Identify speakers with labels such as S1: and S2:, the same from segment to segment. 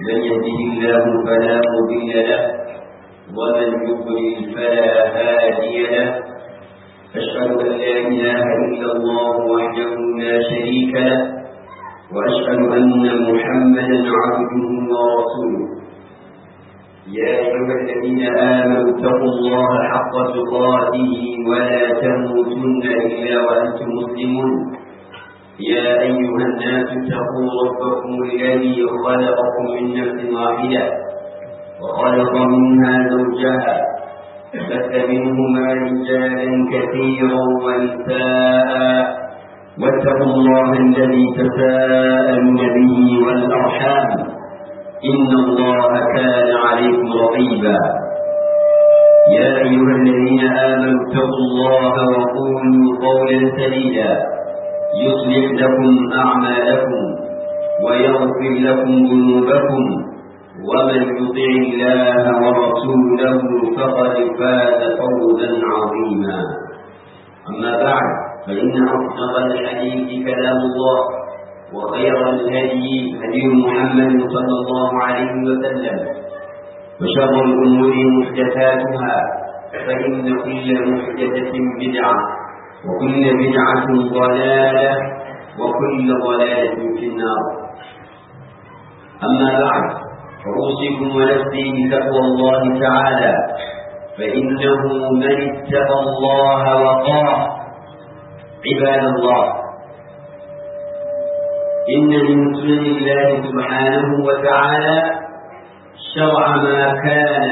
S1: من يهده الله فلا مضل له ومن يضلل فلا هادي له أشهد أن لا إله إلا الله وحده لا شريك له وأشهد أن محمدا عبده ورسوله يا أيها الذين آمنوا اتقوا الله حق تقاته ولا تموتن إلا وأنتم مسلمون يا أيها الناس اتقوا ربكم الذي خلقكم من نفس واحدة وخلق منها زوجها بث منهما رجالا كثيرا ونساء واتقوا الله الذي تساءلون به والأرحام إن الله كان عليكم رقيبا يا أيها الذين آمنوا اتقوا الله وقولوا قولا سديدا يصلح لكم أعمالكم ويغفر لكم ذنوبكم ومن يطع الله ورسوله فقد فاز فوزا عظيما أما بعد فإن أصدق الحديث كلام الله وخير الهدي هدي محمد صلى الله عليه وسلم وشر الأمور محدثاتها فإن كل محدثة بدعة وكل بدعة ضلالة وكل ضلالة في النار أما بعد فأوصيكم ونفسي بتقوى الله تعالى فإنه من اتقى الله وقاه عباد الله إن من سنن الله سبحانه وتعالى شرع ما كان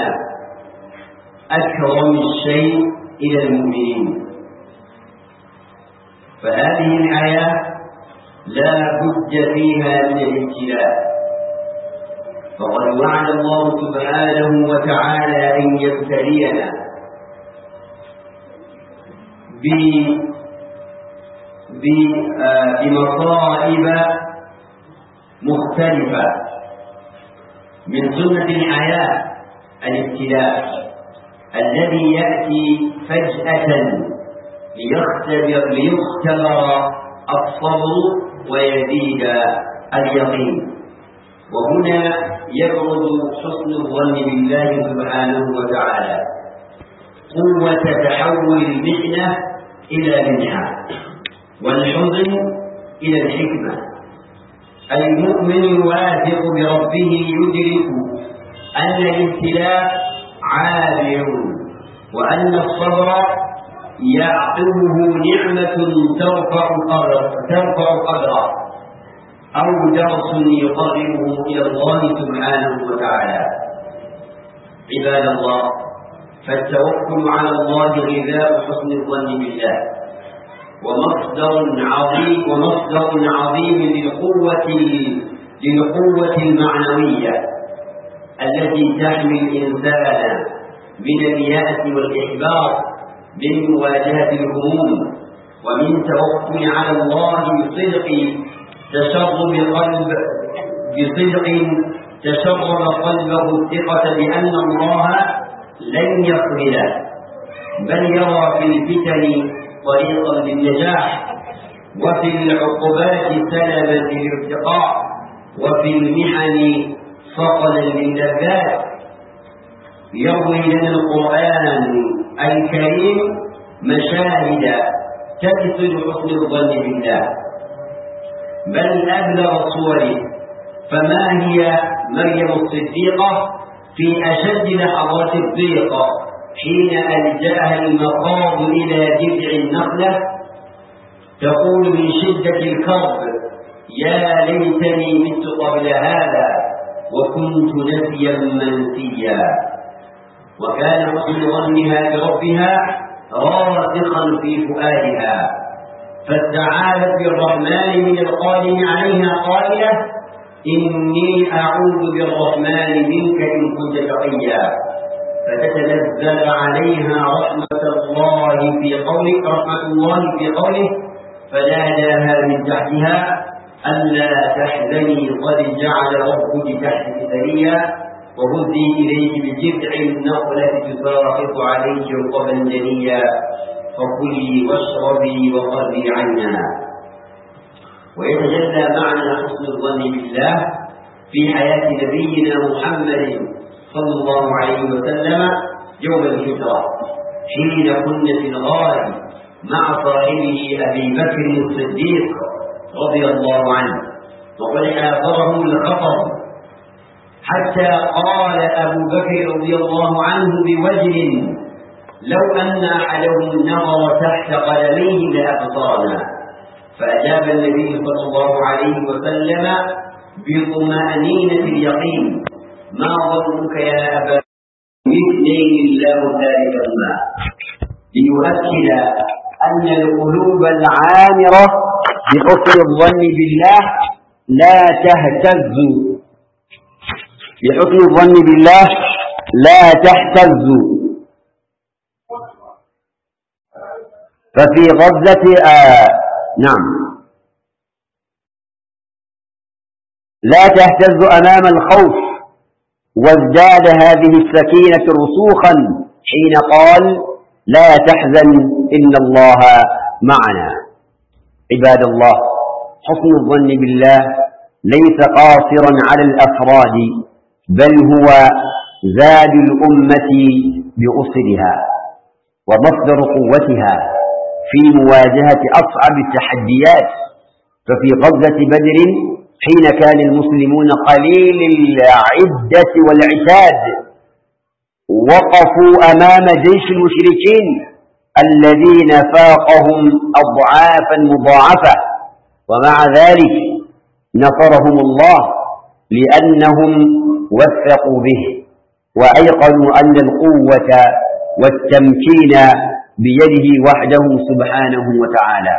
S1: أكرم الشيء إلى المؤمنين فهذه الحياة لا بد فيها من الابتلاء فقد وعد الله سبحانه وتعالى أن يبتلينا بمصائب مختلفة من سنة الحياة الابتلاء الذي يأتي فجأة ليختبر ليختبر الصبر ويزيد اليقين وهنا يبرز حسن الظن بالله سبحانه وتعالى قوة تحول المحنة إلى منحة والحزن إلى الحكمة المؤمن الواثق بربه يدرك أن الابتلاء عابر وأن الصبر يعقبه نعمة ترفع قدره ترفع قدره أو درس يقربه إلى الله سبحانه وتعالى عباد الله فالتوكل على الله غذاء حسن الظن بالله ومصدر عظيم ومصدر عظيم للقوة للقوة المعنوية التي تحمي الإنسان من اليأس والإحباط من مواجهة الهموم ومن توكل على الله بصدق تشرب قلب بصدق تشرب قلبه الثقة بأن الله لن يخذله بل يرى في الفتن طريقا للنجاح وفي العقوبات سلبا للارتقاء وفي المحن صقلا للذات يروي لنا القرآن الكريم مشاهد تكسر حسن الظن بالله بل أبلغ صوره فما هي مريم الصديقة في أشد لحظات الضيق حين ألجأها المخاض إلى جذع النخلة تقول من شدة الكرب يا ليتني مت قبل هذا وكنت نسيا منسيا وكان حسن ظنها بربها راسخا في فؤادها فاستعاذت بالرحمن من القادم عليها قائلة إني أعوذ بالرحمن منك إن كنت تقيا فتتنزل عليها رحمة الله في قوله رحمة الله في قوله فناداها من تحتها ألا تحزني قد جعل ربك تحتك سريا وهزي إليك بجذع النخلة تساقط عليك رطبا جنيا فكلي واشربي وقري عنا ويتجلى معنى حسن الظن بالله في حياة نبينا محمد صلى الله عليه وسلم يوم الهجرة حين كنا في الغار مع صاحبه أبي بكر الصديق رضي الله عنه وقد آثره الخطر حتى قال أبو بكر رضي الله عنه بوجه لو أن أحدهم نظر تحت قدميه لأبصرنا فأجاب النبي صلى الله عليه وسلم بطمأنينة اليقين ما ظنك يا أبا باثنين الله ذلكهما ليؤكد أن القلوب العامرة بحسن الظن بالله لا تهتز بحسن الظن بالله لا تهتز ففي غزة آه نعم لا تهتز أمام الخوف وازداد هذه السكينة رسوخا حين قال لا تحزن إن الله معنا عباد الله حسن الظن بالله ليس قاصرا على الأفراد بل هو زاد الأمة بأصلها ومصدر قوتها في مواجهة أصعب التحديات ففي غزة بدر حين كان المسلمون قليل العدة والعتاد وقفوا أمام جيش المشركين الذين فاقهم أضعافا مضاعفة ومع ذلك نصرهم الله لأنهم وثقوا به وأيقنوا أن القوة والتمكين بيده وحده سبحانه وتعالى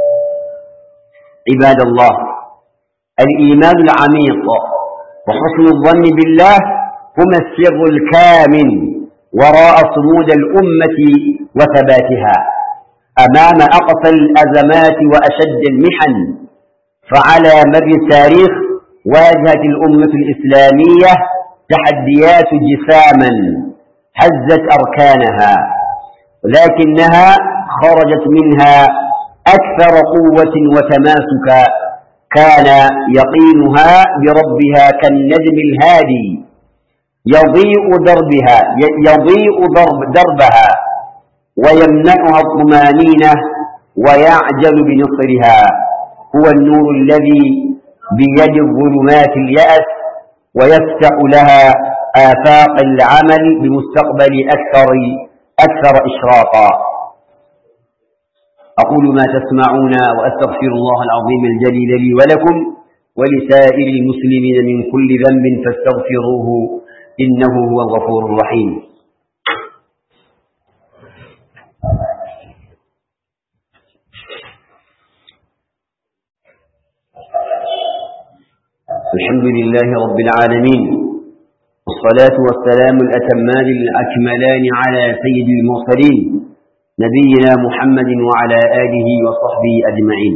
S1: عباد الله الإيمان العميق وحسن الظن بالله هما السر الكامن وراء صمود الأمة وثباتها أمام أقصى الأزمات وأشد المحن فعلى مر التاريخ واجهت الأمة الإسلامية تحديات جساما هزت أركانها لكنها خرجت منها أكثر قوة وتماسكا كان يقينها بربها كالنجم الهادي يضيء دربها يضيء درب دربها ويمنعها الطمانينة ويعجل بنصرها هو النور الذي بيد الظلمات اليأس ويفتح لها آفاق العمل بمستقبل أكثر أكثر إشراقا أقول ما تسمعون وأستغفر الله العظيم الجليل لي ولكم ولسائر المسلمين من كل ذنب فاستغفروه إنه هو الغفور الرحيم الحمد لله رب العالمين والصلاة والسلام الأتمان الأكملان على سيد المرسلين نبينا محمد وعلى آله وصحبه أجمعين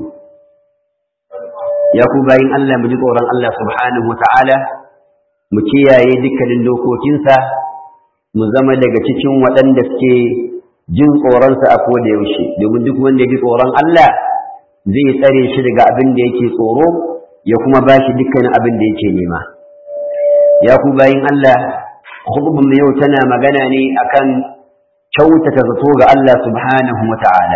S1: يا كوباين الله مجدورا الله سبحانه وتعالى مكياye dukkanin dokokinsa mu zama daga cikin waɗanda suke jin tsoronsa a koda yaushe domin duk wanda ya ji tsoron Allah zai tsare shi daga abin da yake tsoro ya kuma ba shi dukkanin abin da yake nema ya ku bayin Allah khutbun yau tana magana ne akan kyautata zato ga Allah subhanahu wa ta'ala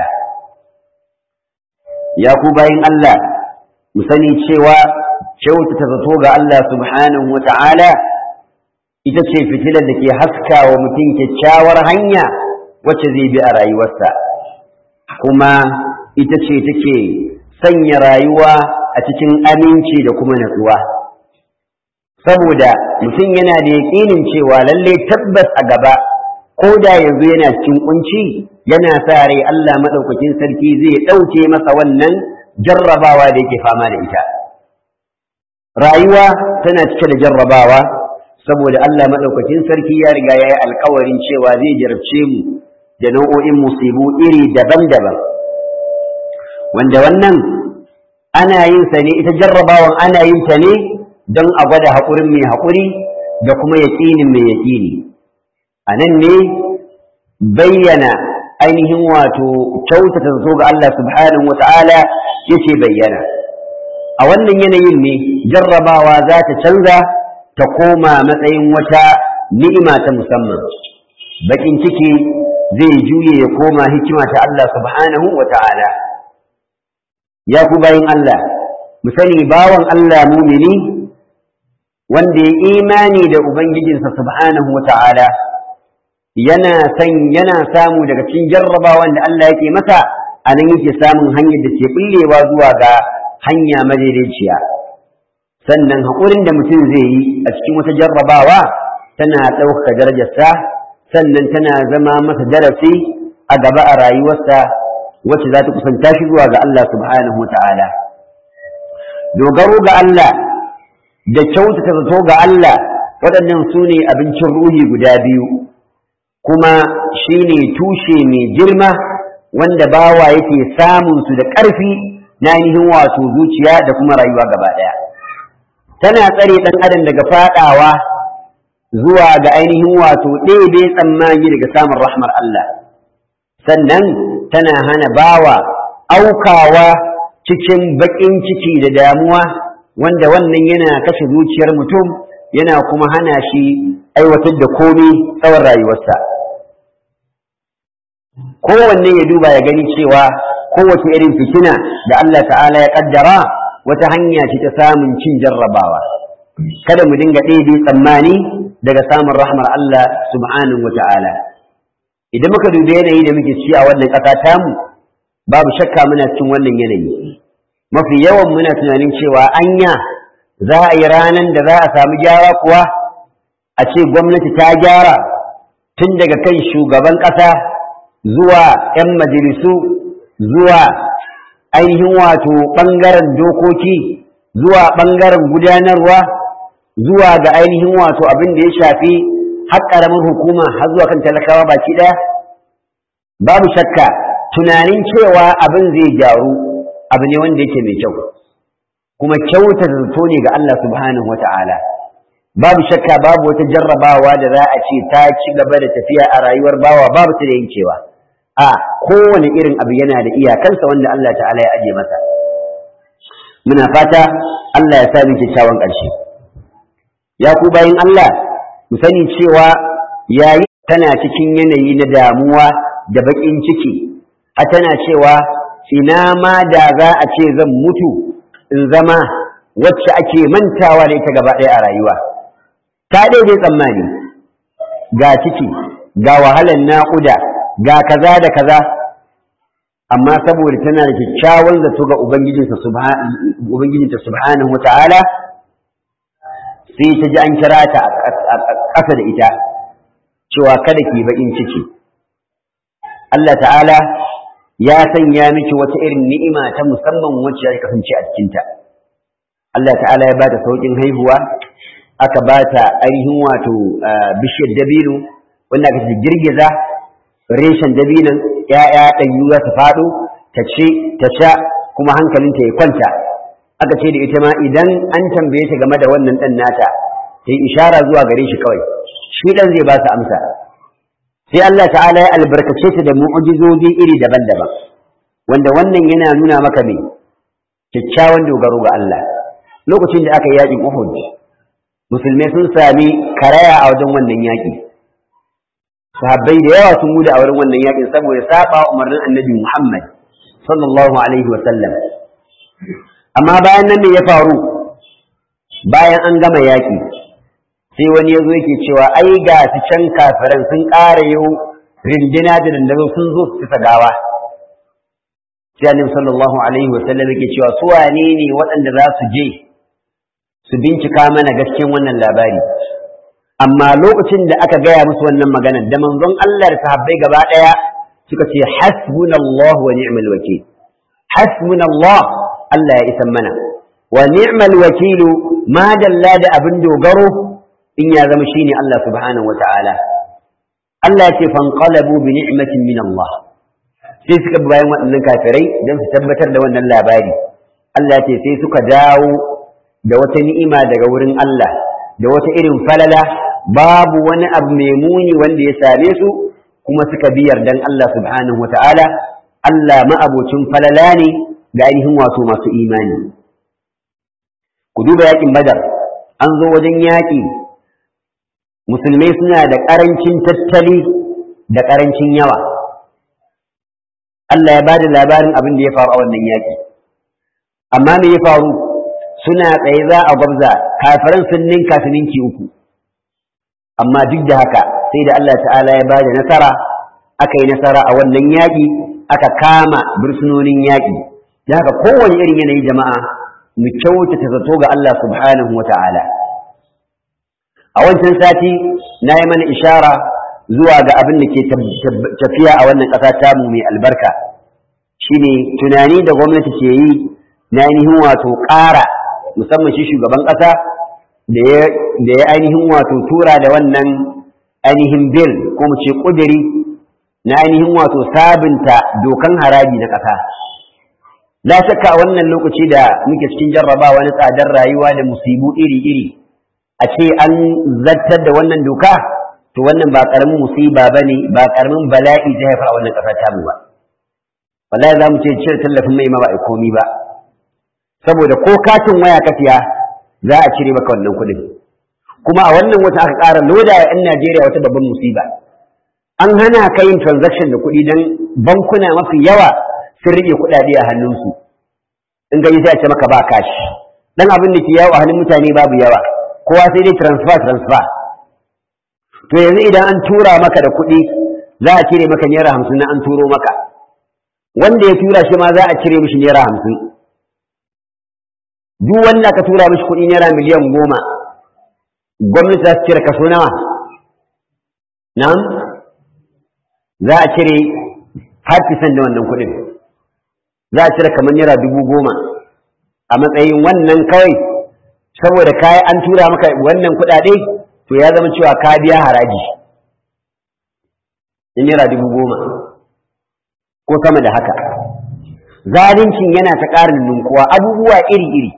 S1: ya ku bayin Allah mu sani cewa kyautata zato ga Allah subhanahu wa ta'ala ita ce fitilar da ke haska wa mutum kyakkyawar hanya wacce zai bi a rayuwarsa kuma ita ce take sanya rayuwa a cikin aminci da kuma natsuwa saboda mutum yana da yaƙinin cewa lalle tabbas a gaba ko da yanzu yana cikin kunci yana sa rai Allah maɗaukakin sarki zai ɗauke masa wannan jarrabawa da yake fama da ita rayuwa tana cike da jarrabawa saboda Allah maɗaukakin sarki ya riga ya yi alkawarin cewa zai jarabce mu da nau'o'in musibu iri daban-daban wanda wannan ana yin sa ne ita jarrabawan ana yin ta ne don a gwada haƙurin mai haƙuri da kuma yaƙinin mai yaƙini a nan ne bayyana ainihin wato kyautata zato ga Allah subhanahu wa ta'ala yake bayyana a wannan yanayin ne jarrabawa za ta canza ta koma matsayin wata ni'ima ta musamman bakin ciki zai juye ya koma hikima ta Allah subhanahu wa ta'ala ya ku bayin Allah mu sani bawan Allah mumini wanda ya imani da ubangijinsa subhanahu wa ta'ala yana san yana samu daga cikin jarrabawan da Allah yake masa a nan yake samun hanyar da ke bullewa zuwa ga hanya madaidaiciya sannan haƙurin da mutum zai yi a cikin wata jarrabawa tana ɗaukaka darajarsa sannan tana zama masa darasi a gaba a rayuwarsa wacce za ta kusanta shi zuwa ga Allah subhanahu wa ta'ala dogaro ga Allah da kyautata zato ga Allah waɗannan su ne abincin ruhi guda biyu kuma shi ne tushe mai girma wanda bawa yake samun su da ƙarfi na ainihin wato zuciya da kuma rayuwa gaba ɗaya tana tsare ɗan adam daga faɗawa zuwa ga ainihin wato ɗebe tsammani daga samun rahmar Allah sannan tana hana bawa aukawa cikin baƙin ciki da damuwa wanda wannan yana kashe zuciyar mutum yana kuma hana shi aiwatar da komai tsawon rayuwarsa kowanne ya duba ya gani cewa kowace irin fitina da Allah ta'ala ya kaddara wata hanya ce ta samun cin jarrabawa kada mu dinga ɗebe tsammani daga samun rahmar Allah subhanahu wa ta'ala idan muka dubi yanayi da muke ci a wannan ƙasa tamu babu shakka muna cikin wannan yanayi mafi yawan muna tunanin cewa anya za a yi ranar da za a samu gyara kuwa a ce gwamnati ta gyara tun daga kan shugaban ƙasa zuwa 'yan majalisu zuwa ainihin wato ɓangaren dokoki zuwa ɓangaren gudanarwa zuwa ga ainihin wato abin da ya shafi har ƙaramin hukuma har zuwa kan talakawa baki ɗaya babu shakka tunanin cewa abin zai gyaru abu ne wanda yake mai kyau kuma kyauta zato ne ga Allah subhanahu wata'ala babu shakka babu wata jarrabawa da za a ce ta ci gaba da tafiya a rayuwar bawa babu ta da yankewa a kowane irin abu yana da iyakansa wanda Allah ta'ala ya aje masa muna fata Allah ya sa mu kyakkyawan ƙarshe ya ku bayin Allah mu sani cewa yayi tana cikin yanayi na damuwa da baƙin ciki a tana cewa ina ma da za a ce zan mutu in zama wacce ake mantawa da ita gaba ɗaya a rayuwa ta daidai tsammani ga ciki ga wahalar naƙuda ga kaza da kaza amma saboda tana da kyakkyawan zato ga ubangijinta subhanahu wa ta'ala sai ta ji an kira ta a ƙasa da ita cewa kada ki baƙin ciki Allah ta'ala ya sanya miki wata irin ni'ima ta musamman wacce ya kasance a cikinta Allah ta'ala ya bata saukin haihuwa aka bata ainihin wato bishiyar dabino wanda aka ce girgiza reshen dabinon ‘ya'ya ɗanyu za ta faɗo ta ce ta sha kuma hankalinta ya kwanta aka ce da ita ma idan an tambaye ta game da wannan ɗan nata ta yi ishara zuwa gare shi kawai shi ɗan zai ba su amsa sai Allah ta'ala ya albarkace ta da mu'ujizozi iri daban-daban wanda wannan yana nuna maka me kyakkyawan dogaro ga Allah lokacin da aka yi yaƙin Uhud musulmai sun sami karaya a wajen wannan yaƙi sahabbai da yawa sun gudu a wurin wannan yaƙin saboda saba umarnin annabi Muhammad sallallahu alaihi wa sallam amma bayan nan me ya faru bayan an gama yaƙi sai wani ya zo yake cewa ai ga su can kafiran sun ƙara yau rindina da dandazo sun zo su fita gawa sai annabi sallallahu alaihi wa sallam yake cewa su wane ne waɗanda za su je su bincika mana gaskiyan wannan labari amma lokacin da aka gaya musu wannan maganar da manzon Allah da sahabbai gaba ɗaya suka ce hasbunallahu wa ni'mal wakil hasbunallah Allah ya isan mana wa ni'mal wakilu ma dalla da abin dogaro in ya zama shine Allah subhanahu wata'ala Allah ya ce fanqalabu bi ni'matin min Allah sai suka bi bayan waɗannan kafirai don su tabbatar da wannan labari Allah ya ce sai suka dawo da wata ni'ima daga wurin Allah da wata irin falala babu wani abu mai muni wanda ya same su kuma suka bi yardan Allah subhanahu wata'ala Allah ma'abocin falala ne ga ainihin wato masu imani ku duba yakin badar an zo wajen yaƙi musulmai suna da ƙarancin tattali da ƙarancin yawa Allah ya ba da labarin abin da ya faru a wannan yaƙi amma me ya faru suna tsaye za a gwabza kafiran sun ninka su ninki uku amma duk da haka sai da Allah ta'ala ya ba da nasara aka yi nasara a wannan yaƙi aka kama bursunonin yaƙi da haka kowane irin yanayi jama'a mu kyautata zato ga Allah subhanahu wa ta'ala a wancan sati na yi mana ishara zuwa ga abin da ke tafiya a wannan ƙasa tamu mai albarka shine tunani da gwamnati ke yi na ainihin wato ƙara musamman shi shugaban ƙasa da ya ainihin wato tura da wannan ainihin bil ko mu ce ƙudiri na ainihin wato sabunta dokan haraji na ƙasa la shakka a wannan lokaci da muke cikin jarrabawa na tsadar rayuwa da musibu iri-iri a ce an zartar da wannan doka to wannan ba karamin musiba bane ba karamin bala'i zai haifar a wannan ƙasa ta mu ba wallahi za mu ce cire tallafin mai ma ba a komi ba saboda ko katin waya ka siya za a cire maka wannan kuɗin kuma a wannan wata aka ƙara loda wa 'yan Najeriya wata babban musiba an hana ka yin transaction da kuɗi don bankuna mafi yawa sun rike kuɗaɗe a hannunsu in gani sai a ce maka ba kashi dan abin da ke yawo a hannun mutane babu yawa kowa sai dai transfer transfer to yanzu idan an tura maka da kuɗi za a cire maka naira hamsin na an turo maka wanda ya tura shi ma za a cire mishi naira hamsin duk wanda ka tura mishi kuɗi naira miliyan goma gwamnati za su cire kaso nawa nan za a cire 5% da wannan kuɗin za a cire kamar naira dubu goma a matsayin wannan kawai saboda kayan an tura maka wannan kuɗaɗe to ya zama cewa ka biya haraji in naira dubu goma ko sama da haka zalincin yana ta ƙarin ninkuwa abubuwa iri-iri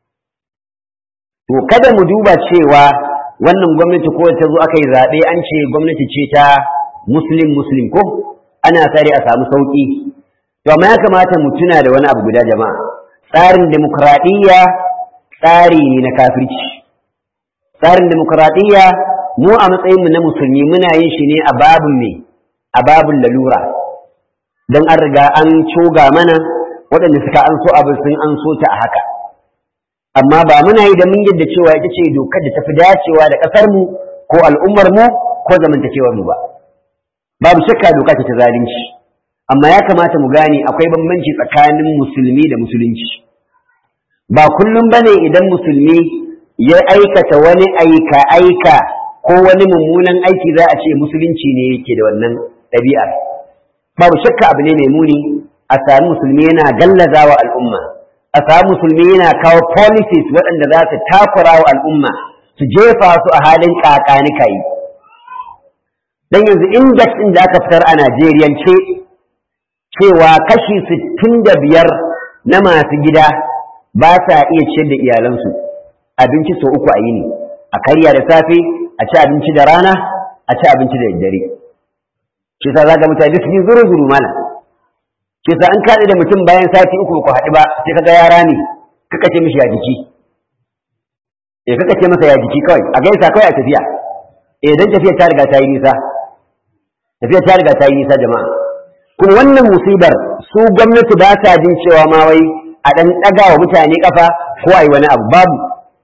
S1: to kada mu duba cewa wannan gwamnati ko ta zo aka yi zaɓe an ce gwamnati ce ta muslim muslim ko ana sare a samu sauƙi to amma ya kamata mu tuna da wani abu guda jama'a tsarin demokradiyya tsari ne na kafirci tsarin demokradiyya mu a matsayinmu na musulmi muna yin shi ne a babin me a babin lalura don an riga an coga mana waɗanda suka an so abin sun an so ta a haka amma ba muna yi da mun yadda cewa ita ce dokar da tafi dacewa da ƙasarmu ko al'ummarmu ko zamantakewarmu ba babu shakka doka ce ta zalunci amma ya kamata mu gane akwai bambanci tsakanin musulmi da musulunci ba kullum bane idan musulmi ya aikata wani aika aika ko wani mummunan aiki za a ce musulunci ne yake da wannan ɗabi'ar babu shakka abu ne mai muni a sami musulmi yana gallaza wa al'umma a sami musulmi yana kawo policies waɗanda za su takura wa al'umma su jefa su a halin ƙaƙanika yi dan yanzu index ɗin da aka fitar a Najeriyance cewa kashi sittin da biyar na masu gida ba sa iya ciyar da iyalansu abinci sau uku a yini a karya da safe a ci abinci da rana a ci abinci da daddare shi sa za ga mutane su yi zuru zuru mana shi sa an kaɗe da mutum bayan sati uku ku haɗu ba sai ka ga yara ne kaka ce mishi ya jiki eh kaka ce masa ya jiki kawai a gaisa kawai a tafiya eh dan tafiya ta riga ta yi nisa tafiya ta riga ta yi nisa jama'a kuma wannan musibar su gwamnati ba ta jin cewa ma wai a ɗan ɗaga wa mutane ƙafa ko a yi wani abu babu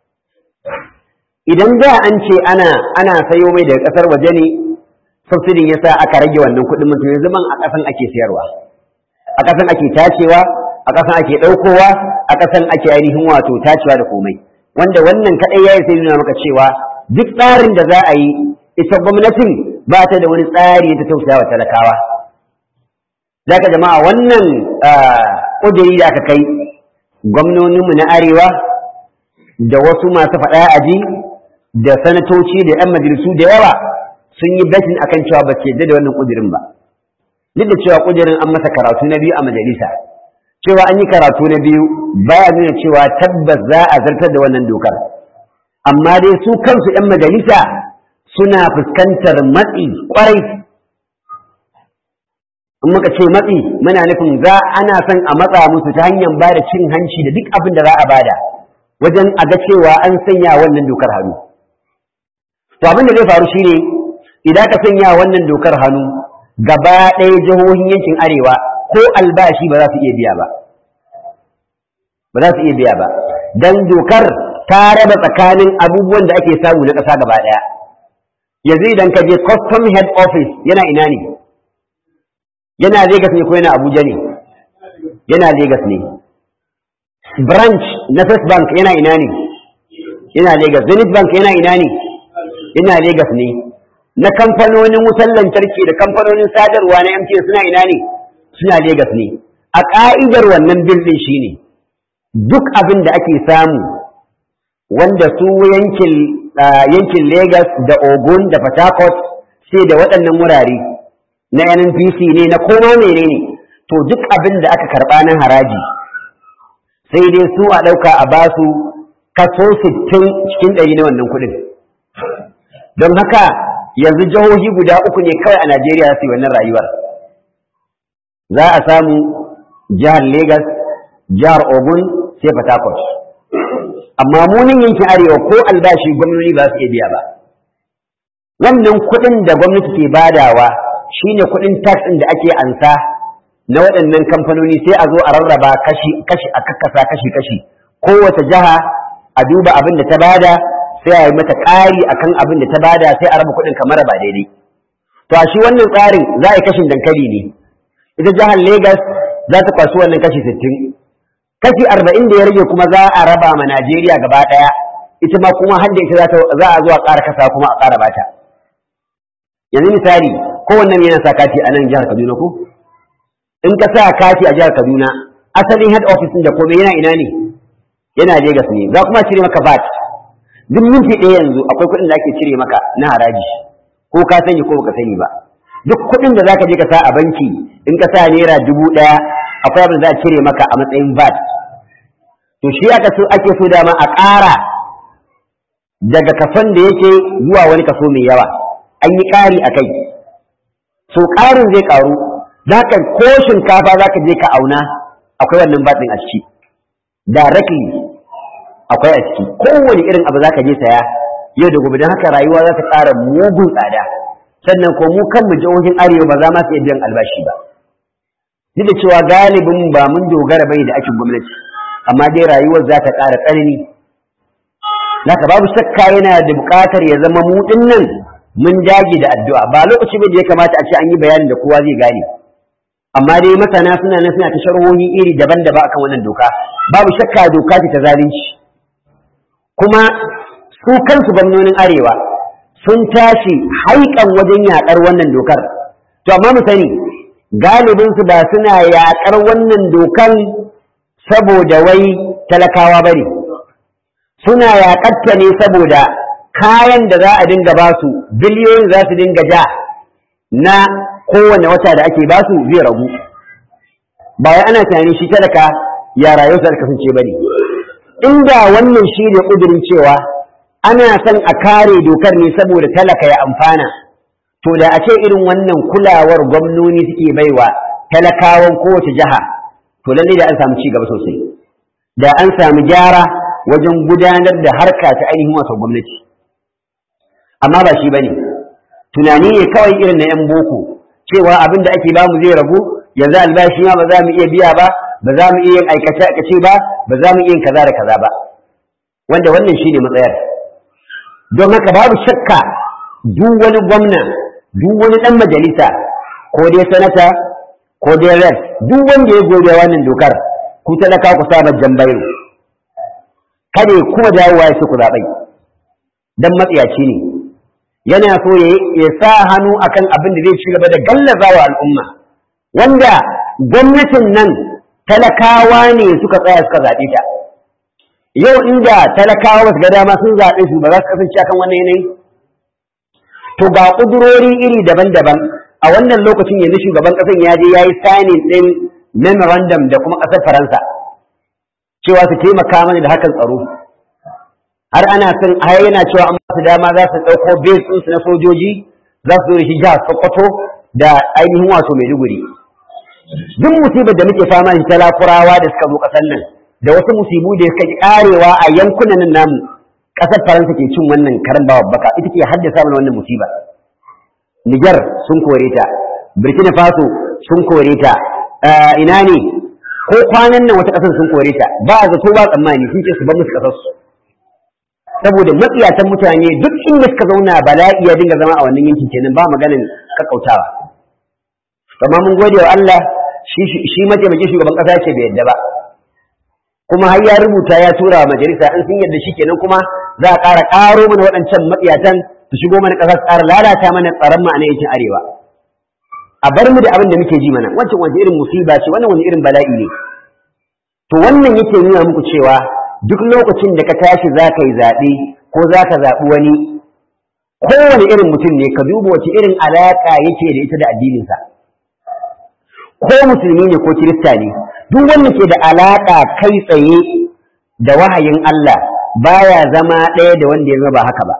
S1: idan da an ce ana ana sayo mai daga ƙasar waje ne subsidin ya sa aka rage wannan kuɗin mutum yanzu man a ƙasan ake sayarwa a ƙasan ake tacewa a ƙasan ake ɗaukowa a ƙasan ake ainihin wato tacewa da komai wanda wannan kaɗai ya yi sai nuna maka cewa duk tsarin da za a yi ita gwamnatin ba ta da wani tsari ta tausaya wa talakawa zaka jama'a wannan ƙudiri da aka kai gwamnoninmu na arewa da wasu masu faɗa aji da sanatoci da 'yan majalisu da yawa sun yi batin akan cewa ba ke da wannan ƙudirin ba duk da cewa ƙudirin an masa karatu na biyu a majalisa cewa an yi karatu na biyu baya nuna cewa tabbas za a zartar da wannan dokar amma dai su kansu 'yan majalisa suna fuskantar matsi kwarai in muka ce matsi muna nufin za ana son a matsa musu ta hanyar ba da cin hanci da duk abin da za a bada wajen a ga cewa an sanya wannan dokar hannu to abin da zai faru shine idan ka sanya wannan dokar hannu gaba ɗaya jihohin yankin arewa ko albashi ba za su iya biya ba ba za su iya biya ba dan dokar ta raba tsakanin abubuwan da ake samu na ƙasa gaba ɗaya yanzu idan ka je custom head office yana ina ne yana Legas ne ko yana Abuja ne yana Legas ne branch na First Bank yana ina ne yana Legas Zenith Bank yana ina ne yana Legas ne na kamfanonin wutar lantarki da kamfanonin sadarwa na MTN suna ina ne suna Legas ne a ka'idar wannan bil din shine duk abin da ake samu wanda su yankin yankin Legas da Ogun da Port Harcourt sai da waɗannan wurare na NNPC ne na koma menene to duk abin da aka karɓa na haraji sai dai su a ɗauka a basu kaso sittin cikin ɗari na wannan kuɗin don haka yanzu jihohi guda uku ne kawai a Najeriya su yi wannan rayuwar za a samu jihar Legas jihar Ogun sai Port Harcourt amma munin yankin arewa ko albashi gwamnati ba su iya biya ba wannan kuɗin da gwamnati ke badawa shine kuɗin tax ɗin da ake ansa na waɗannan kamfanoni sai a zo a rarraba kashi kashi a kakkasa kashi kashi kowace jiha a duba abin da ta bada sai a yi mata ƙari akan abin da ta bada sai a raba kuɗin kamar ba daidai to a shi wannan tsarin za a yi kashin dankali ne ita jihar Legas za ta kwashi wannan kashi sittin kashi arba'in da ya rage kuma za a raba ma Najeriya gaba ɗaya ita ma kuma har da ita za a zo a ƙara kasa kuma a ƙara bata yanzu misali kowannen yana sa kati a nan jihar Kaduna ko in ka sa kati a jihar Kaduna asalin head office da komai yana ina ne yana Lagos ne za kuma cire maka VAT duk minti ɗaya yanzu akwai kuɗin da ake cire maka na haraji ko ka sani ko baka sani ba duk kuɗin da zaka je ka sa a banki in ka sa naira dubu ɗaya akwai abin da za a cire maka a matsayin VAT to shi aka so ake so dama a ƙara daga kason da yake zuwa wani kaso mai yawa an yi ƙari a kai so ƙarin zai ƙaru za ka ko shinkafa za ka je ka auna akwai wannan batsin a ciki directly akwai a ciki kowane irin abu za ka je saya yau da gobe don haka rayuwa za ta ƙara mugun tsada sannan ko mu kanmu jihohin arewa ba za ma su iya biyan albashi ba duk da cewa galibin ba mun dogara bai da aikin gwamnati amma dai rayuwar za ta ƙara tsanani Naka babu shakka yana da buƙatar ya zama mu nan mun dage da addu'a ba lokaci ba da ya kamata a ce an yi bayanin da kowa zai gane amma dai masana suna nan suna ta sharhohi iri daban-daban akan wannan doka babu shakka doka ce ta zalunci kuma su kansu gwamnonin arewa sun tashi haikan wajen yaƙar wannan dokar to amma mu sani galibinsu ba suna yaƙar wannan dokan saboda wai talakawa ba ne suna yaƙarta ne saboda kayan da za a dinga ba su biliyoyin za su dinga ja na kowane wata da ake ba su zai ragu ba wai ana tunanin shi talaka ya rayu sa kasance ba ne inda wannan shi ne ƙudurin cewa ana son a kare dokar ne saboda talaka ya amfana to da a ce irin wannan kulawar gwamnoni suke baiwa talakawan kowace jiha to lallai da an samu ci gaba sosai da an samu gyara wajen gudanar da harka ta ainihin wasu gwamnati amma ba shi bane tunani ne kawai irin na yan boko cewa abin da ake bamu zai ragu yanzu albashi ma ba za mu iya biya ba ba za mu iya yin aikace aikace ba ba za mu iya yin kaza da kaza ba wanda wannan shine matsayar don haka babu shakka duk wani gwamna duk wani dan majalisa ko dai sanata ko dai rep duk wanda ya gobe wannan dokar ku talaka ku saba jambairo kada ya kuma dawowa ya ku zaɓai dan matsiyaci ne yana so ya sa hannu akan abin da zai ci gaba da gallaza wa al'umma wanda gwamnatin nan talakawa ne suka tsaya suka zaɓe ta yau inda talakawa ba su ga dama sun zaɓe su ba za su kasance akan wannan yanayi to ga ƙudurori iri daban-daban a wannan lokacin yanzu shugaban ƙasar ya je ya yi signing ɗin memorandum da kuma ƙasar faransa cewa su taimaka mana da hakan tsaro har ana son har yana cewa an ba su dama za su ɗauko base ɗinsu na sojoji za su zo shi jihar sokoto da ainihin wato maiduguri duk musibar da muke fama da talakurawa da suka zo ƙasar nan da wasu musibu da suka karewa a yankunan nan namu ƙasar faransa ke cin wannan karan bawa baka ita ke haddasa mana wannan musiba niger sun kore ta burkina faso sun kore ta ina ne ko kwanan nan wata ƙasar sun kore ta ba a zato ba tsammani sun ce su bar musu ƙasar su saboda matsiyatan mutane duk inda suka zauna bala'i ya dinga zama a wannan yankin kenan ba maganin kakkautawa amma mun gode wa Allah shi mataimakin shugaban ƙasa ce bai yadda ba kuma har ya rubuta ya tura wa majalisa in sun yadda shi kenan kuma za a ƙara ƙaro mana waɗancan matsiyatan su shigo mana ƙasa su ƙara lalata mana tsaron ma'ana yankin arewa a bar mu da abin da muke ji mana wancan wani irin musiba ce wannan wani irin bala'i ne to wannan yake nuna muku cewa duk lokacin da ka tashi za ka yi zaɓe ko za ka zaɓi wani kowane irin mutum ne ka duba wace irin alaƙa yake da ita da addininsa ko musulmi ne ko kirista ne duk wanda ke da alaƙa kai tsaye da wahayin Allah baya zama ɗaya da wanda ya zama ba haka ba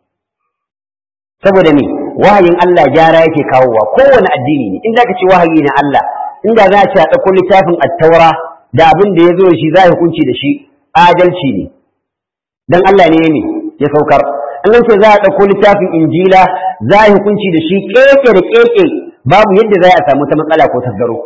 S1: saboda me wahayin Allah gyara yake kawowa kowane addini ne in za ka ce wahayi na Allah inda za a ce a ɗauko littafin attaura da abin da ya zo shi za a hukunci da shi adalci ne dan Allah ne ne ya saukar an ce za a ɗauko littafin injila za a hukunci da shi keke da keke babu yadda za a samu ta matsala ko tasgaro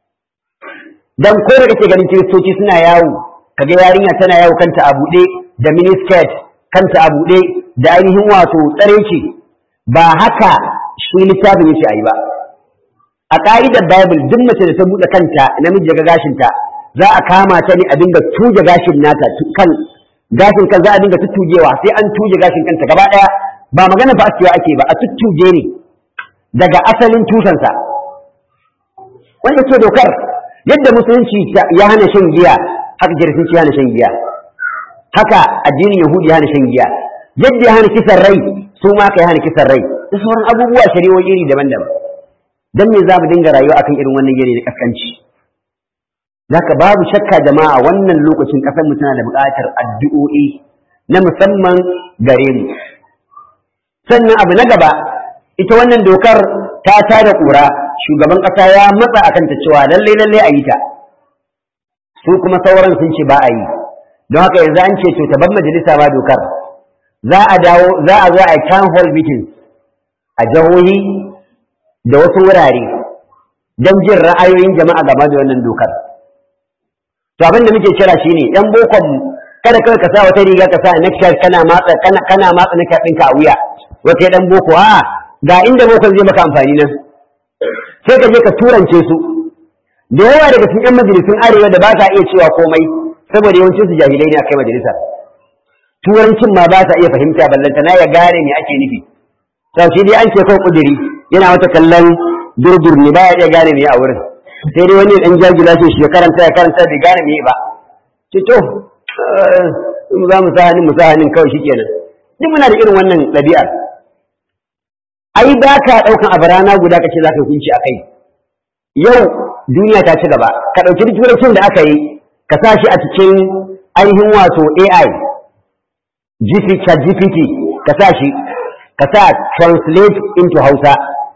S1: dan ko da kake ganin kiristoci suna yawo kaga yarinya tana yawo kanta a buɗe da miniskirt kanta a buɗe da ainihin wato tsareci ba haka shi littafin yake ayi ba a ka'idar bible duk mace da ta buɗe kanta namiji ga gashinta za a kama ta ne a dinga tuje gashin nata kan gashin kan za a dinga tuttujewa sai an tuje gashin kanta gaba ɗaya ba magana ba askewa ake ba a tuttuje ne daga asalin tusansa wanda ke dokar yadda musulunci ya hana shan giya haka kiristanci ya hana shan giya haka addinin yahudi ya hana shan giya yadda ya hana kisan rai su ma ka ya hana kisan rai da sauran abubuwa shari'o'i iri daban-daban dan me za mu dinga rayuwa akan irin wannan yare na kaskanci zaka babu shakka jama'a wannan lokacin kasar mu tana da buƙatar addu'o'i na musamman gare mu sannan abu na gaba ita wannan dokar ta tada ƙura shugaban ƙasa ya matsa akan ta cewa lalle lalle a yi ta su kuma sauran sun ce ba a yi don haka yanzu an ce to ta bar majalisa ba dokar za a dawo za a zo a yi town hall meetings a jihohi da wasu wurare don jin ra'ayoyin jama'a game da wannan dokar to abin da muke kira shine yan bokon kada kawai ka sa wata riga ka sa necktie kana matsa kana kana matsa necktie ɗinka a wuya wata dan boko a ga inda bokon zai maka amfani nan sai ka je ka turance su da yawa daga cikin yan majalisun arewa da ba sa iya cewa komai saboda yawancin su jahilai ne a kai majalisa turancin ma ba sa iya fahimta ballanta na ya gane me ake nufi sau shi dai an ce kawai kuduri yana wata kallon durdur ne ba ya iya gane me a wurin sai dai wani dan jagila shi shi ya karanta ya karanta bai gane me ba ce to in za mu sa hannun mu sa hannun kawai shikenan duk muna da irin wannan ɗabi'ar ai ba ka ɗaukan abu rana guda ka ce za ka hukunci a kai yau duniya ta ci gaba ka ɗauki duk turancin da aka yi ka sa shi a cikin ainihin wato AI GPT ka sa shi ka sa translate into Hausa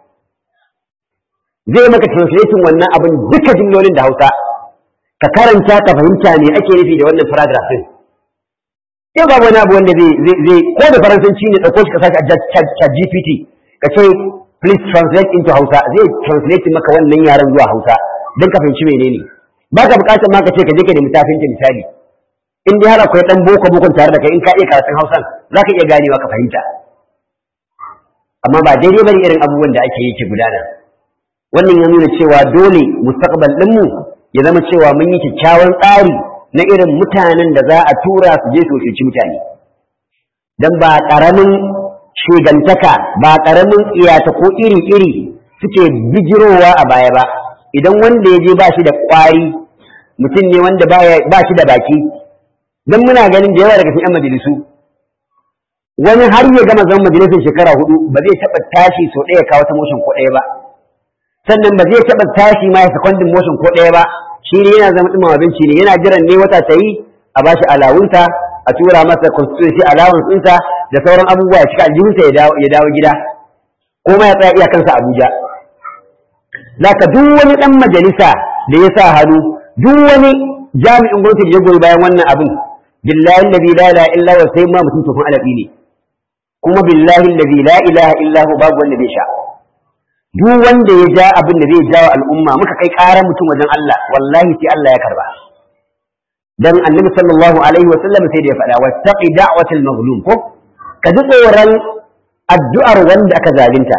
S1: zai maka translating wannan abin duka jimlolin da Hausa ka karanta ka fahimta me ake nufi da wannan paragraph din yau babu wani abu wanda zai zai ko da faransanci ne dauko shi ka sashi a chat GPT ka ce please translate into Hausa zai translate maka wannan yaren zuwa Hausa don ka fahimci menene ba ka bukatar ma ka ce ka je ka nemi tafinta misali in dai har akwai dan boko bokon tare da kai in ka iya karatun Hausan za ka iya ganewa ka fahimta amma ba daidai bane irin abubuwan da ake yi ke gudana wannan ya nuna cewa dole mustaqbal ɗinmu ya zama cewa mun yi kyakkyawan tsari na irin mutanen da za a tura su je su cuci mutane dan ba ƙaramin shugantaka ba ƙaramin iyata ko iri-iri suke bijirowa a baya ba idan wanda ya je ba shi da ƙwari mutum ne wanda ba shi da baki don muna ganin da yawa daga cikin 'yan majalisu wani har ya gama zama majalisar shekara hudu ba zai taɓa tashi sau ɗaya kawo ta motion ko ɗaya ba sannan ba zai taɓa tashi ma ya secondin motion ko ɗaya ba shi ne yana zama ɗuma abinci ne yana jiran ne wata ta yi a ba shi alawunta a tura masa constituency allowance ɗinsa da sauran abubuwa ya cika aljihunsa ya dawo gida ko ma ya tsaya iyakansa Abuja zaka duk wani ɗan majalisa da ya sa hannu duk wani jami'in gwamnati da ya goyi bayan wannan abin billahi alladhi la ilaha illa huwa sai ma mutum tofin alabi ne kuma billahi alladhi la ilaha illa huwa babu wanda zai sha duk wanda ya ja abin da zai jawo al'umma muka kai ƙarar mutum wajen Allah wallahi sai Allah ya karba dan annabi sallallahu alaihi wa sallam sai da ya faɗa wattaqi da'watal mazlum ko ka ji tsoron addu'ar wanda aka zalunta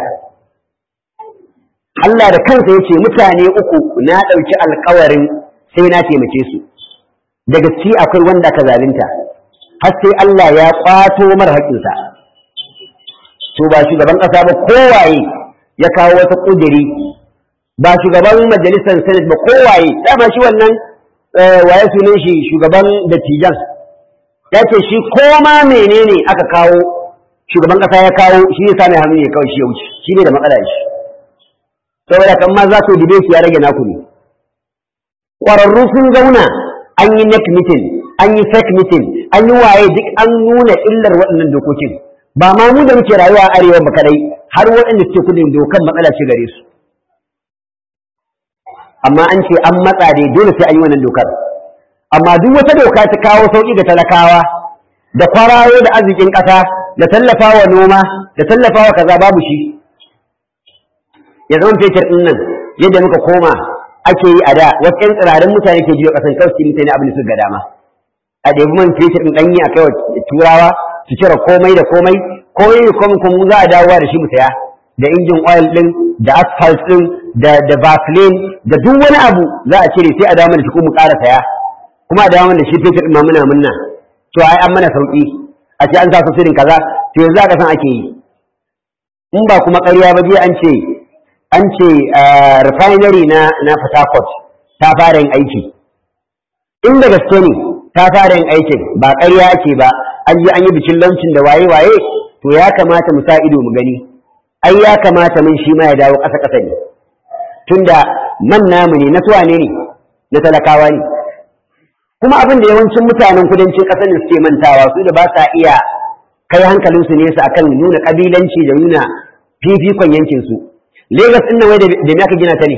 S1: Allah da kansa yace mutane uku na ɗauki alƙawarin sai na taimake su daga ci akwai wanda aka zalunta har sai Allah ya kwato mara haƙƙinsa to ba shugaban ƙasa ba kowaye ya kawo wata ƙudiri ba shugaban majalisar senate ba kowaye dama shi wannan waye sunan shi shugaban dattijan ya ce shi koma menene aka kawo shugaban ƙasa ya kawo shi ya sami hannu ya kawo shi ya wuce shi ne da matsala shi saboda kan ma za su dube shi ya rage naku ne ƙwararru sun zauna an yi neck meeting an yi fake meeting an yi waye duk an nuna illar waɗannan dokokin ba ma mu da muke rayuwa a arewa ba kadai har waɗanda suke kudin dokan matsala ce gare su amma an ce an matsa dai dole sai an yi wannan dokar amma duk wata doka ta kawo sauƙi ga talakawa da kwarayo da arzikin ƙasa da tallafawa noma da tallafawa kaza babu shi ya zama fetur ɗin nan yadda muka koma ake yi a da wasu ƴan tsirarin mutane ke jiyo ƙasan kawai su mutane abin da suka ga dama a ɗebi man fetur ɗin ɗanyi a kai wa turawa su cire komai da komai ko yi komai kuma za a dawowa da shi mu saya da injin oil ɗin da asphalt ɗin da da vaseline da duk wani abu za a cire sai a dawo da shi kuma mu ƙara saya kuma a dawo da shi fetur ɗin ma muna munna to ai an mana sauƙi a ce an sa su sirin kaza to yanzu a ƙasan ake yi in ba kuma ƙarya ba jiya an ce an ce refinery na na Port Harcourt ta fara yin aiki in da gaske ne ta fara yin aikin ba ƙarya ake ba an yi an yi bikin launcin da waye waye to ya kamata mu sa ido mu gani ai ya kamata mun shi ma ya dawo ƙasa ƙasa ne tunda man namu ne na suwa ne ne na talakawa ne kuma abin da yawancin mutanen kudancin ƙasar ne suke mantawa su da ba sa iya kai hankalinsu nesa akan nuna ƙabilanci da nuna fifikon yankinsu Legas ɗin nan wai da me aka gina ta ne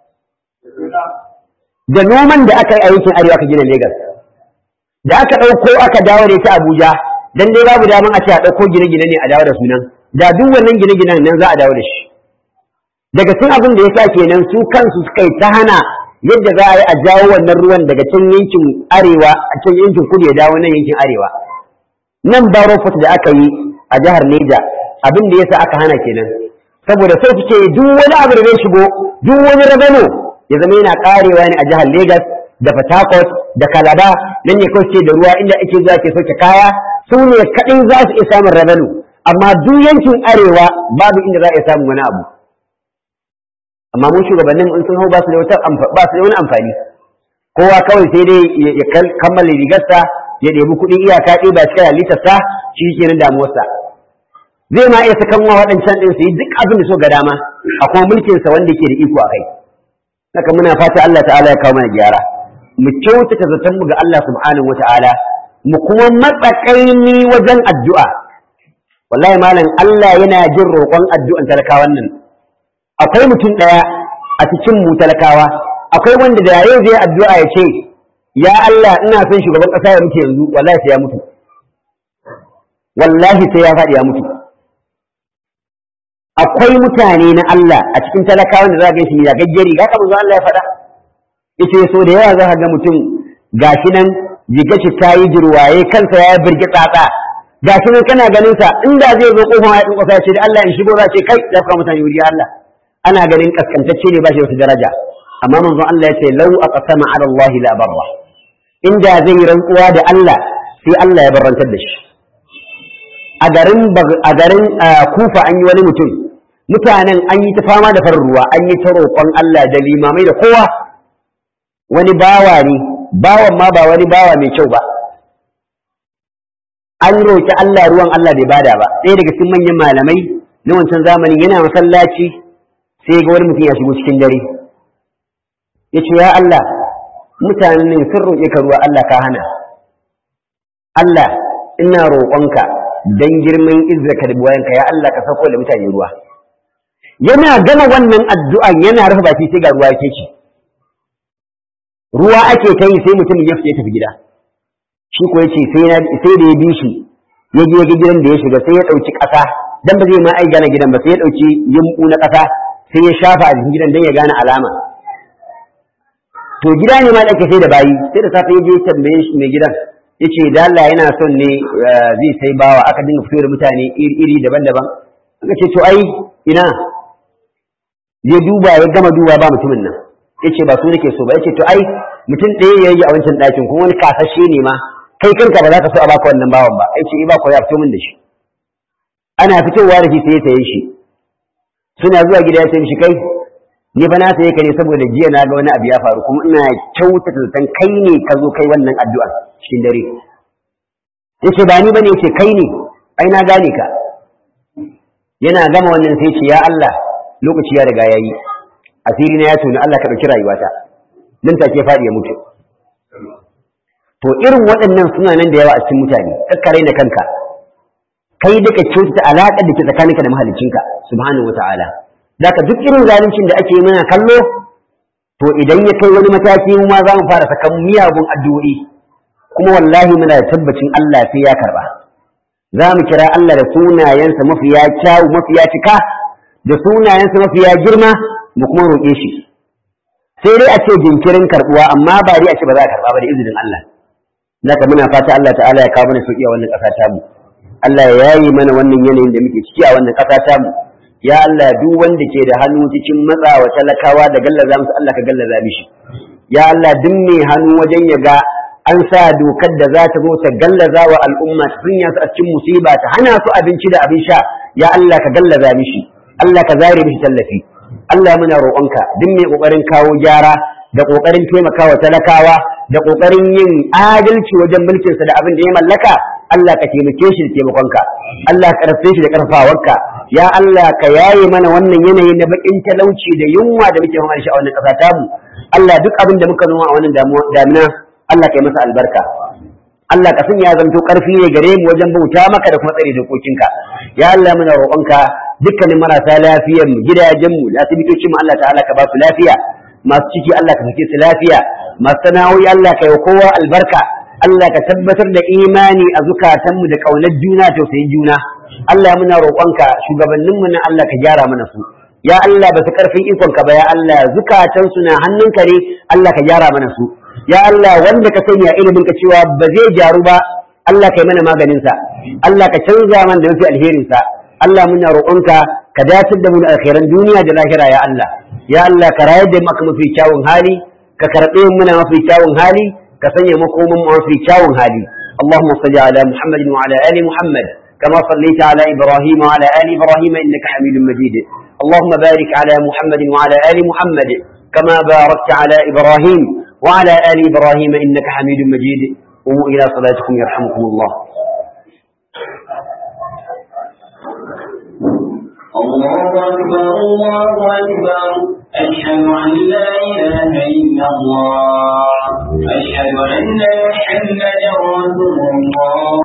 S1: da noman da aka yi a yankin arewa aka gina Legas da aka ɗauko aka dawo da ita Abuja dan dai babu daman a ce a ɗauko gine-gine ne a dawo da sunan da duk wannan gine-ginen nan za a dawo da shi daga cikin abin da ya sa kenan su kansu suka yi ta hana yadda za a yi a jawo wannan ruwan daga can yankin arewa a can yankin kudu ya dawo nan yankin arewa nan baro da aka yi a jihar Neja abin da yasa aka hana kenan saboda sai suke duk wani abu da zai shigo duk wani rabano ya zama yana karewa ne a jihar Legas da Port Harcourt da Calabar nan ne kawai da ruwa inda ake zuwa ke sauke kaya su ne kaɗai za su iya samun rabano amma duk yankin arewa babu inda za a iya samun wani abu amma mun shugabannin in sun hau ba su da wata ba su da wani amfani kowa kawai sai dai ya kammala rigarsa ya ɗebi kuɗin iyaka ɗaya ba cikin halittarsa shi kenan damuwarsa zai ma iya sakan wa waɗancan ɗin su yi duk abin da so ga dama a kuma mulkinsa wanda ke da iko a kai haka muna fata Allah ta'ala ya kawo mana gyara mu kyautata zaton mu ga Allah subhanahu wa ta'ala mu kuma matsakaini wajen addu'a wallahi malam Allah yana jin roƙon addu'an talakawan nan akwai mutum ɗaya a cikin mu talakawa akwai wanda da yau zai addu'a ya ce ya Allah ina son shugaban ƙasa ya mutu yanzu wallahi sai ya mutu wallahi sai ya faɗi ya mutu akwai mutane na Allah a cikin talakawan da za ga shi ya gaggeri ga kamar Allah ya faɗa yace so da yawa za ka ga mutum gashi nan jiga shi ta yi jirwaye kansa ya birgi tsatsa gashi nan kana ganin sa inda zai zo kofar ya dinka ce da Allah in shigo za ce kai ya fara mutane wuri Allah ana ganin kaskantacce ne ba shi wata daraja amma manzon Allah ya ce lau aqsama ala Allah la barra inda zai rantsuwa da Allah sai Allah ya barrantar da shi a garin a garin Kufa an yi wani mutum mutanen an yi ta fama da farin ruwa an yi ta roƙon Allah da limamai da kowa wani bawa ne bawan ma ba wani bawa mai kyau ba an roƙi Allah ruwan Allah bai bada ba ɗaya daga cikin manyan malamai na wancan zamanin yana masallaci sai ga wani mutum ya shigo cikin dare ya ce ya Allah mutanen ne sun roƙe ka ruwa Allah ka hana Allah ina roƙonka dan girman izzaka da buwayanka ya Allah ka sauko da mutane ruwa yana gama wannan addu'an yana rufe baki sai ga ruwa yake ci ruwa ake ta yi sai mutumin ya fita tafi gida shi ko yace sai sai da ya bi shi ya je ga gidan da ya shiga sai ya dauki ƙasa dan ba zai ma ai gane gidan ba sai ya dauki yumbu na ƙasa sai ya shafa a jikin gidan dan ya gane alama to gida ne ma da ake sai da bayi sai da safe ya je tambaye shi mai gidan yace da Allah yana son ne zai sai bawa aka dinga fito da mutane iri daban-daban aka ce to ai ina ya duba ya gama duba ba mutumin nan yace ba su nake so ba yace to ai mutum ɗaya ya yi a wancan ɗakin kuma wani kasashe ne ma kai kanka ba za ka so a baka wannan bawan ba yace ba ko ya fito min da shi ana fitowa da shi sai ya saye shi suna zuwa gida ya ce mishi kai ni ba na saye ka ne saboda jiya na ga wani abu ya faru kuma ina kyautata zaton kai ne ka zo kai wannan addu'a cikin dare yace ba ni bane yace kai ne ai na gane ka yana gama wannan sai ce ya Allah lokaci ya riga yayi asiri na ya tuni Allah ka dauki rayuwata nan take faɗi ya mutu to irin waɗannan suna nan da yawa a cikin mutane kakkare da kanka kai duka kyautata alaƙar da ke tsakaninka da mahaliccinka subhanahu wata'ala zaka duk irin zaluncin da ake mana kallo to idan ya kai wani mataki mu ma za mu fara sakan miyagun addu'o'i kuma wallahi muna da tabbacin Allah sai ya karba za mu kira Allah da sunayensa mafiya kyawu mafiya cika da sunayensa mafiya girma mu kuma roƙe shi sai dai a ce jinkirin karɓuwa amma ba dai a ce ba za a karɓa ba da izinin Allah zaka muna fata Allah ta'ala ya kawo mana sauki a wannan ƙasa ta mu Allah ya yayi mana wannan yanayin da muke ciki a wannan ƙasa ta mu ya Allah duk wanda ke da hannu cikin matsawa talakawa da gallaza musu Allah ka gallaza mishi ya Allah duk mai hannu wajen ya ga an sa dokar da za ta zo ta gallaza wa al'umma ta sanya su a cikin musiba ta hana su abinci da abin sha ya Allah ka gallaza mishi Allah ka zare mishi tallafi Allah muna roƙonka duk mai ƙoƙarin kawo gyara da ƙoƙarin taimakawa talakawa da ƙoƙarin yin adalci wajen mulkinsa da abin da ya mallaka Allah ka taimake shi da taimakonka Allah ka karfe shi da karfawarka ya Allah ka yaye mana wannan yanayi na bakin talauci da yunwa da muke fama da shi a wannan ƙasa tamu Allah duk abin da muka noma a wannan damina Allah ka yi masa albarka Allah ka sanya zanto ƙarfi ne gare mu wajen bauta maka da kuma tsare dokokinka ya Allah muna roƙonka dukkanin marasa lafiyar mu gidajen mu da asibitocin mu Allah ta'ala ka ba su lafiya masu ciki Allah ka sake su lafiya masu sana'o'i Allah ka yi kowa albarka Allah ka tabbatar da imani a zukatanmu da ƙaunar juna tausayin juna Allah muna roƙonka shugabanninmu na Allah ka gyara mana su ya Allah ba su ƙarfin ikonka ba ya Allah zukatansu na hannunka ne Allah ka gyara mana su ya Allah wanda ka sanya ilimin ka cewa ba zai gyaru ba Allah ka yi mana maganinsa Allah ka canza mana da mafi alherinsa Allah muna roƙonka ka dace da mu da alkhairan duniya da lahira ya Allah ya Allah ka rayar da mu aka mafi kyawun hali ka karɓe mu muna mafi kyawun hali ka sanya makoman mu mafi kyawun hali اللهم صل على محمد وعلى ال محمد كما صليت على ابراهيم وعلى ال ابراهيم انك حميد مجيد اللهم بارك على محمد وعلى ال محمد كما باركت على ابراهيم وعلى ال ابراهيم انك حميد مجيد قوموا الى صلاتكم يرحمكم الله
S2: الله أكبر الله أكبر أشهد أن لا إله إلا الله أشهد أن محمدا رسول الله